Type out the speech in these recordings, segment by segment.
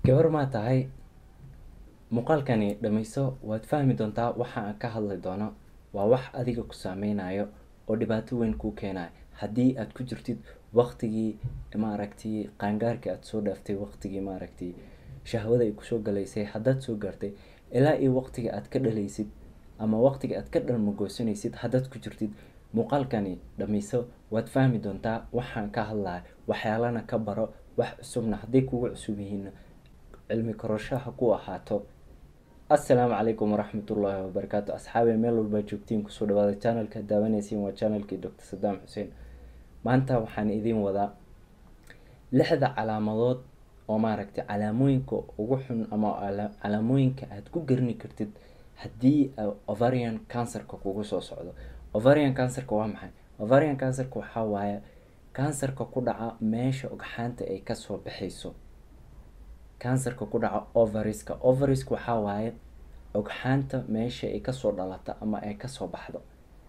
gabar maa tahay muuqaalkani dhammayso waad fahmi doontaa waxa aan ka hadli doono waa wax adiga ku saameynayo oo dhibaato weyn kuu keenayo haddii aad ku jirtid waqtigii maaragtay qaangaarkii aad soo dhaaftay waqtigii maaragtay shahwada ay kusoo galaysay haddaad soo gaartay ilaa iyo waqtiga aad ka dhalaysid ama waqtiga aad ka dhalmagoosanaysid haddaad ku jirtid muuqaalkani dhammayso waad fahmi doontaa waxaan ka hadlaya waxyaalana ka baro wax cusubna hadday kugu cusub yihiin cilmi koroshaha ku ahaato assalaamu calaykum waraxmatullaahi wabarakaatu asxaabi meel walbaa joogtiin kusoo dhawaada channelka daawanaysiin waa channelkii doctor sadaam xuseen maanta waxaan idiin wadaa lixda calaamadood oo maaragtay calaamooyinka ugu xun ama calaamooyinka aad ku garni kartid haddii ovarian cancerka kugu soo socdo ovarian cancerka waa maxay ovarian cancerka waxaa waaye cancerka ku dhaca meesha ogxaanta ay kasoo baxayso cancerka ku dhaca ovariska ovariska waxaa waaye ogxaanta meesha ay kasoo dhalata ama ay kasoo baxdo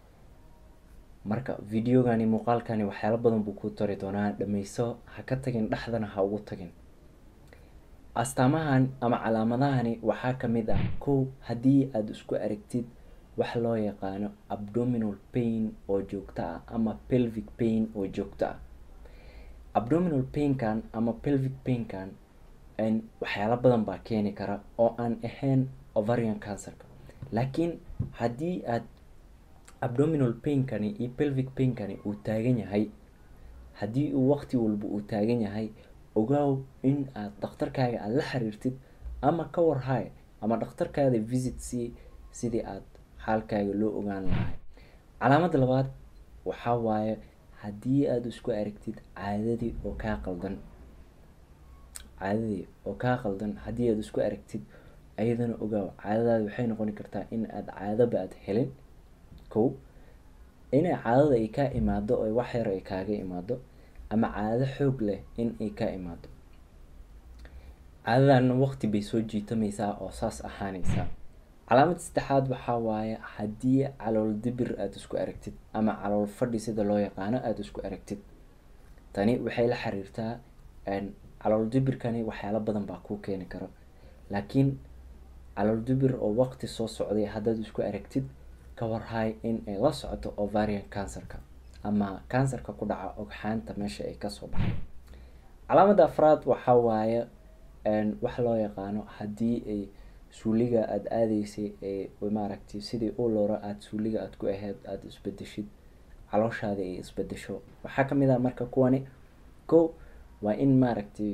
marka videogani muuqaalkani waxyaalo badan buu ku tari doonaa dhammayso ha ka tagin dhexdana ha ugu tagin astaamahan ama calaamadahani waxaa kamid ah kow haddii aada isku aragtid wax loo yaqaano abdominal pain oo joogto ah ama pelvic pain oo joogto ah abdominal painkan ama pelvic painkan waxyaalo badan baa keeni kara oo aan ahayn ovarian cancerka laakiin haddii aad abdominal painkani iyo pelvic painkani uu taagan yahay haddii uu waqti walba uu taagan yahay ogaaw in aad dhakhtarkaaga aada la xiriirtid ama ka warhay ama dhakhtarkaada visit c sidii aad xaalkaaga loo ogaan lahay calaamada labaad waxaa waaye haddii aada isku aragtid caadadii oo kaa qaldan caadadii oo kaa qaldan haddii aada isku aragtid ayadana ogaaw caadadaada waxay noqoni kartaa in aada caadaba aad helin kow inay caadada ay kaa imaado oo wax yar ay kaaga imaado ama caado xoog leh in ay ka imaado caadadana waqti bay soo jiitamaysaa oo saas ahaanaysaa calaamad saddexaad waxaa waaye haddii calool dibir aada isku aragtid ama calool fadhi sida loo yaqaano aada isku aragtid tani waxay la xiriirtaa calool dibirkani waxyaalo badan baa kuu keeni karo laakiin calool dibir oo waqti soo socday haddaad isku aragtid ka warhay in ay la socoto ovarian cancerka ama cancerka ku dhaca ogxaanta meesha ay kasoo baxay calaamada afraad waxaa waaye wax loo yaqaano haddii ay suuliga aada aadaysay ee maaragtay sidii u looro aada suuliga aada ku ahayd aada isbedeshid calooshaada ay isbedesho waxaa kamid ah marka kuwani ko waa in maaragtay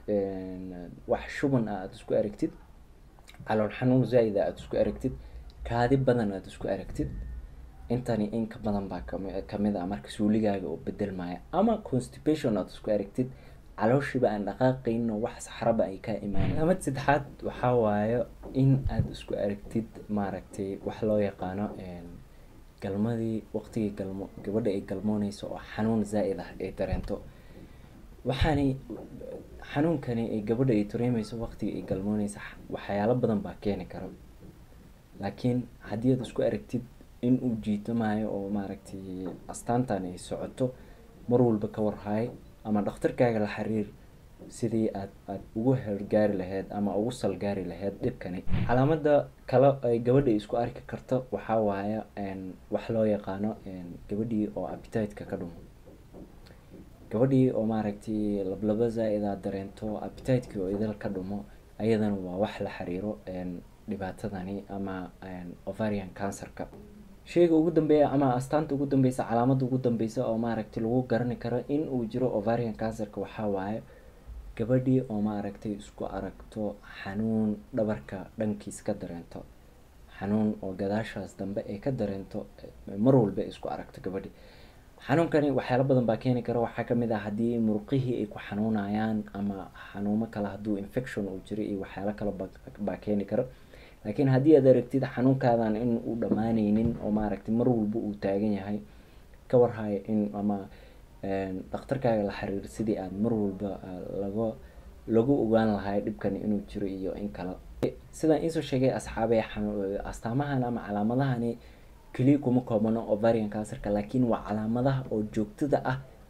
wax shuban ah aada isku aragtid calool xanuun zaa-id a aada isku aragtid kaadi badan aada isku aragtid intani in ka badan baa kamid ah marka suuligaaga oo bedelmaya ama constipation aada isku aragtid calooshiiba aan dhaqaaqayno wax saxraba ay kaa imaanayn calaamad saddexaad waxaa waaye in aada isku aragtid maaragtay wax loo yaqaano galmadii waqtigii galmo gabadha ay galmooneyso oo xanuun zaa-id ah ay dareento waxaani xanuunkani ay gabadha ay dareemeyso waqtiga ay galmooneysa waxyaalo badan baa keeni kara laakiin haddii aad isku aragtid in uu jiitamayo oo maaragtay astaantan ay socoto mar walba ka warhaay ama dhakhtarkaaga la xiriir sidii aad aada ugu hergaari lahayd ama ugu salgaari lahayd dhibkani calaamada kale ay gabadha isku arki karto waxaa waaye wax loo yaqaano gabadhii oo appetite-ka ka dhumo gabadhii oo maaragtay lablaba zaa-ida dareento appetite-ki oo idil ka dhumo ayadana waa wax la xiriiro dhibaatadani ama ovarian cancerka sheyga ugu dambeeya ama astaanta ugu dambeysa calaamada ugu dambeysa oo maaragtay lagu garani karo in uu jiro ovarian cancerka waxaa waaye gabadhii oo maaragtay isku aragto xanuun dhabarka dhankiis ka dareento xanuun oo gadaashaas dambe ay ka dareento mar walba isku aragto gabadhi xanuunkani waxyaalo badan baa keeni kara waxaa kamid ah haddii muruqihii ay ku xanuunayaan ama xanuumo kale hadduu infection uu jiro iyo waxyaalo kale baa keeni kara laakiin haddii aad aragtid xanuunkaadan in uu dhammaaneynin oo maaragtay mar walba uu taagan yahay ka warhayo in ama dhakhtarkaaga la xiriir sidii aada mar walba laga lagu ogaan lahay dhibkani inuu jiro iyo in kale sidaan iisoo sheegay asxaabey astaamahan ama calaamadahani keliya kuma koobano ovarian cancerka laakiin waa calaamadaha oo joogtada ah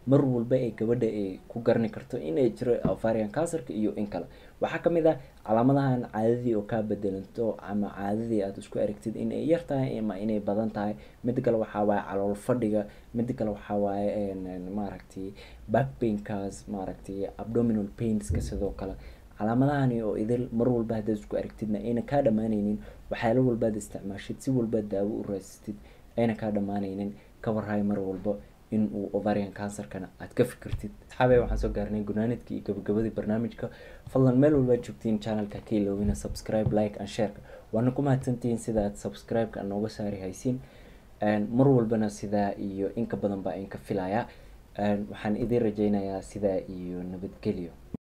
mar walba ee gabadha ay ku garani karto inay jiro ovarian cancerka iyo in kale waxaa kamid ah calaamadahan caadadii oo kaa bedelanto ama caadadii aada isku aragtid inay yar tahay ama inay badan tahay mida kale waxaa waaye calool fadhiga mida kale waxaa waaye maaragtay backpainkaas maaragtay abdominal painska sidoo kale calaamadahani oo idil mar walba haddaad isku aragtidna ayna kaa dhamaaneynin waxyaalo walbaad isticmaashid si walbaad daawo u raasatid ayna kaa dhamaaneynin ka warhaay mar walba in uu ovarian cancerkana aad ka fikirtid asxaabey waxaan soo gaarnay gunaanidkii iyo gabagabadii barnaamijka fadlan meel walbaad joogtiin channelka ka iloobina subscribe like and shareka waana ku mahadsantihiin sida aad subscribe-ka nooga saari haysiin mar walbana sidaa iyo inka badan baa inka filaya waxaan idiin rajeynayaa sidaa iyo nabadgelyo